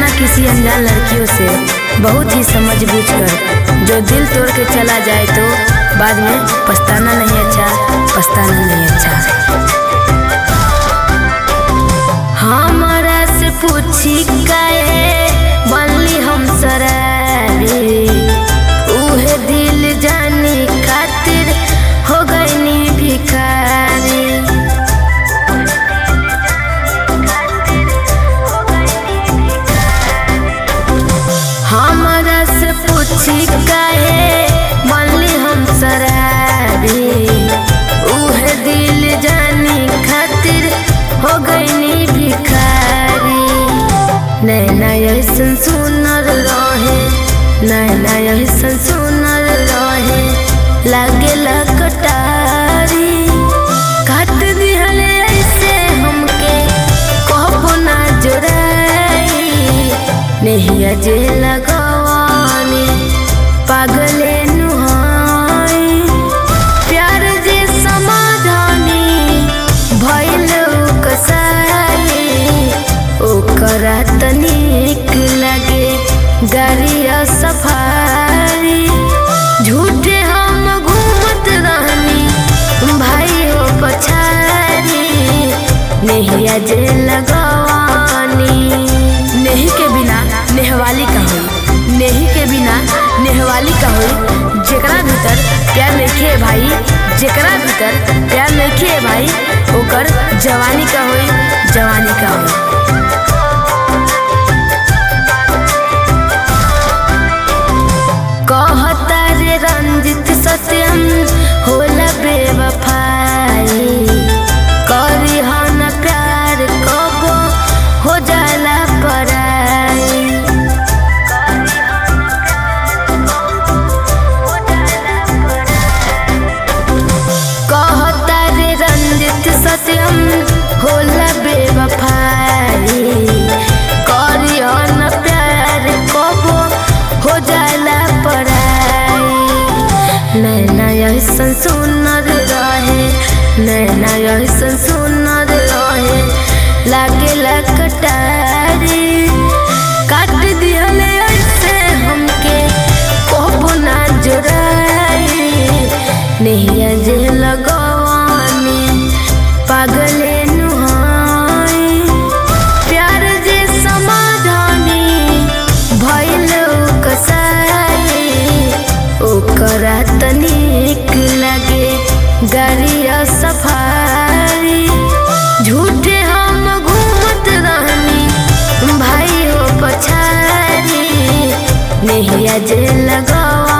किसी अनजान लड़कियों से बहुत ही समझ बूझ कर जो दिल तोड़ के चला जाए तो बाद में पछताना नहीं अच्छा पछताना नहीं अच्छा हमारा से पूछी काहे बनली हम सरारी उहे दिल जानी खातिर हो गईनी भिखारी हमारा से पूछी काहे बनली हम सरारी उहे दिल जानी खातिर हो गईनी भिखारी नैना ऐसन सुनर रहे नैना ऐसन सुनर रहे लागेला कटारी काट दिहले ऐसे हमके कहबो ना जोड़ाई नहिया जे लगवानी पागले नुहाई प्यार जे समाधानी भइल कसाई ओकरा तनिक लगे गाड़िया सफारी झूठे हम घूमत रहनी भाई हो पछारी नहिया जे लगवानी नेही के बिना नेहवाली का होई नेही के बिना नेहवाली का होई जेकरा भीतर प्यार नइखे भाई जेकरा भीतर प्यार नइखे भाई ओकर जवानी का होई जवानी का होई कहता रे रंजित सत्यम होला बेवफाई करी हन प्यार कबो हो जाला पराई कहता रे रंजित सत्यम होला बेवफाई करी हन प्यार कबो हो जाला पराई नैना ऐसन सुनर रहे नैना ऐसन सुनर रहे लागेला कटारी काट दिहले ऐसे हमके कहबो ना जोड़ाई नहिया जे लगवानी पागले नुहाई प्यार जे समाधानी भइल कसाई ओकरा तनिक लगे गाड़िया सफारी झूठे हम घूमत रहनी भाई हो पछारी नहिया जे लगवा